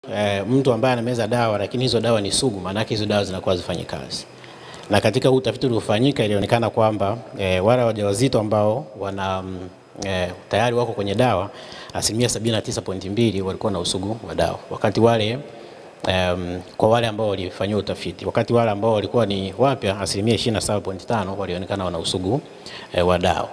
E, mtu ambaye anameza dawa lakini hizo dawa ni sugu, maana yake hizo dawa zinakuwa hazifanyi kazi. Na katika huu utafiti uliofanyika ilionekana kwamba e, wale wajawazito ambao wana mm, e, tayari wako kwenye dawa asilimia 79.2 walikuwa na usugu wa dawa, wakati wale um, kwa wale ambao walifanyiwa utafiti, wakati wale ambao walikuwa ni wapya asilimia 27.5 walionekana wana usugu e, wa dawa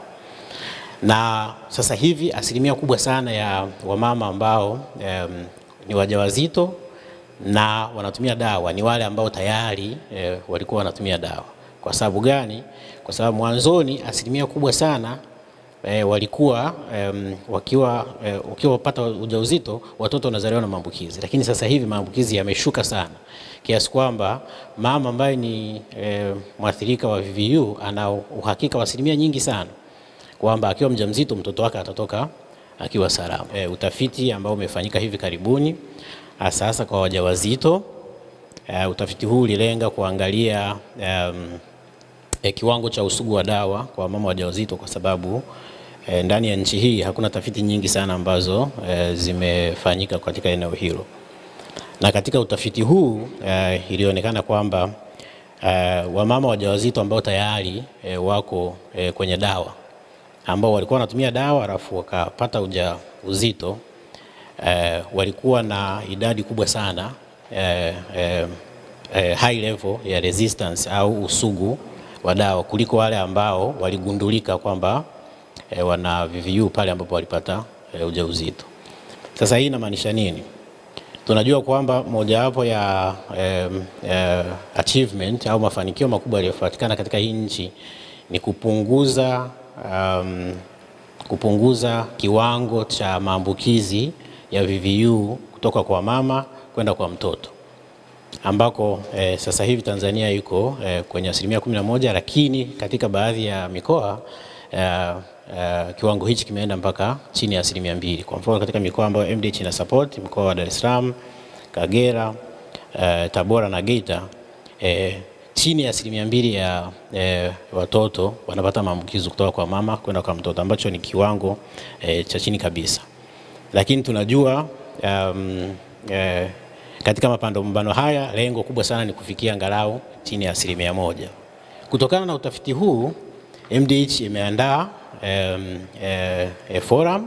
na sasa hivi asilimia kubwa sana ya wamama ambao um, ni wajawazito na wanatumia dawa ni wale ambao tayari e, walikuwa wanatumia dawa. Kwa sababu gani? Kwa sababu mwanzoni asilimia kubwa sana e, walikuwa um, wakiwa e, ukiwa wapata ujauzito watoto wanazaliwa na maambukizi, lakini sasa hivi maambukizi yameshuka sana kiasi kwamba mama ambaye ni e, mwathirika wa VVU ana uhakika wa asilimia nyingi sana kwamba akiwa mjamzito mtoto wake atatoka akiwa salama. E, utafiti ambao umefanyika hivi karibuni hasa hasa kwa wajawazito e, utafiti huu ulilenga kuangalia um, e, kiwango cha usugu wa dawa kwa mama wajawazito kwa sababu e, ndani ya nchi hii hakuna tafiti nyingi sana ambazo e, zimefanyika katika eneo hilo, na katika utafiti huu e, ilionekana kwamba e, wamama wajawazito ambao tayari e, wako e, kwenye dawa ambao walikuwa wanatumia dawa alafu wakapata uja uzito eh, walikuwa na idadi kubwa sana eh, eh, eh, high level ya resistance au usugu wa dawa kuliko wale ambao waligundulika kwamba eh, wana VVU pale ambapo walipata eh, ujauzito. Sasa hii inamaanisha nini? Tunajua kwamba mojawapo ya eh, eh, achievement au mafanikio makubwa yaliyopatikana katika hii nchi ni kupunguza um, kupunguza kiwango cha maambukizi ya VVU kutoka kwa mama kwenda kwa mtoto ambako eh, sasa hivi Tanzania iko eh, kwenye asilimia kumi na moja, lakini katika baadhi ya mikoa eh, eh, kiwango hichi kimeenda mpaka chini ya asilimia mbili. Kwa mfano katika mikoa ambayo MDH ina support mkoa wa Dar es Salaam, Kagera, eh, Tabora na Geita eh, chini ya asilimia mbili ya e, watoto wanapata maambukizi kutoka kwa mama kwenda kwa mtoto ambacho ni kiwango e, cha chini kabisa, lakini tunajua um, e, katika mapambano haya lengo kubwa sana ni kufikia angalau chini ya asilimia moja. Kutokana na utafiti huu MDH imeandaa um, e, e, forum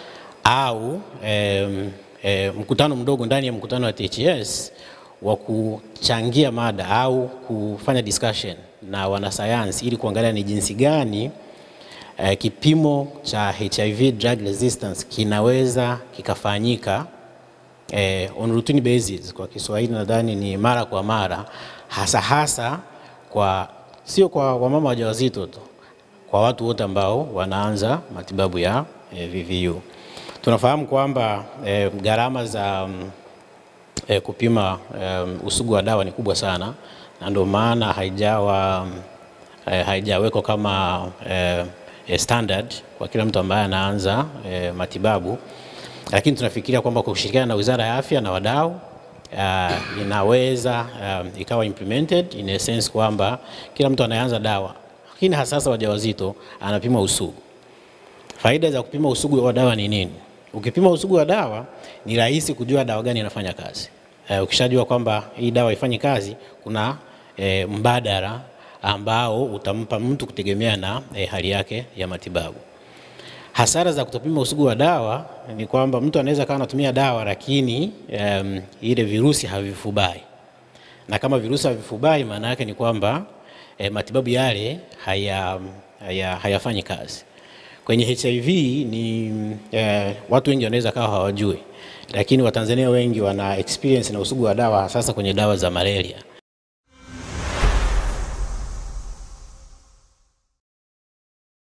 au um, e, mkutano mdogo ndani ya mkutano wa THS wa kuchangia mada au kufanya discussion na wanasayansi ili kuangalia ni jinsi gani eh, kipimo cha HIV drug resistance kinaweza kikafanyika eh, on routine basis, kwa Kiswahili nadhani ni mara kwa mara, hasa hasa kwa sio kwa wamama wajawazito tu, kwa watu wote ambao wanaanza matibabu ya eh, VVU. Tunafahamu kwamba eh, gharama za um, E, kupima um, usugu wa dawa ni kubwa sana na ndio maana haijawa e, haijawekwa kama e, e, standard kwa kila mtu ambaye anaanza e, matibabu, lakini tunafikiria kwamba kwa kushirikiana na Wizara ya Afya na wadau uh, inaweza um, ikawa implemented in a sense kwamba kila mtu anayeanza dawa, lakini hasa sasa wajawazito anapima usugu. Faida za kupima usugu wa dawa ni nini? Ukipima usugu wa dawa ni rahisi kujua dawa gani inafanya kazi. E, ukishajua kwamba hii dawa haifanyi kazi, kuna e, mbadala ambao utampa mtu kutegemea na e, hali yake ya matibabu. Hasara za kutopima usugu wa dawa ni kwamba mtu anaweza kawa anatumia dawa lakini um, ile virusi havifubai, na kama virusi havifubai, maana yake ni kwamba e, matibabu yale haya, haya, hayafanyi kazi. Kwenye HIV ni eh, watu wengi wanaweza kawa hawajui, lakini Watanzania wengi wana experience na usugu wa dawa sasa kwenye dawa za malaria.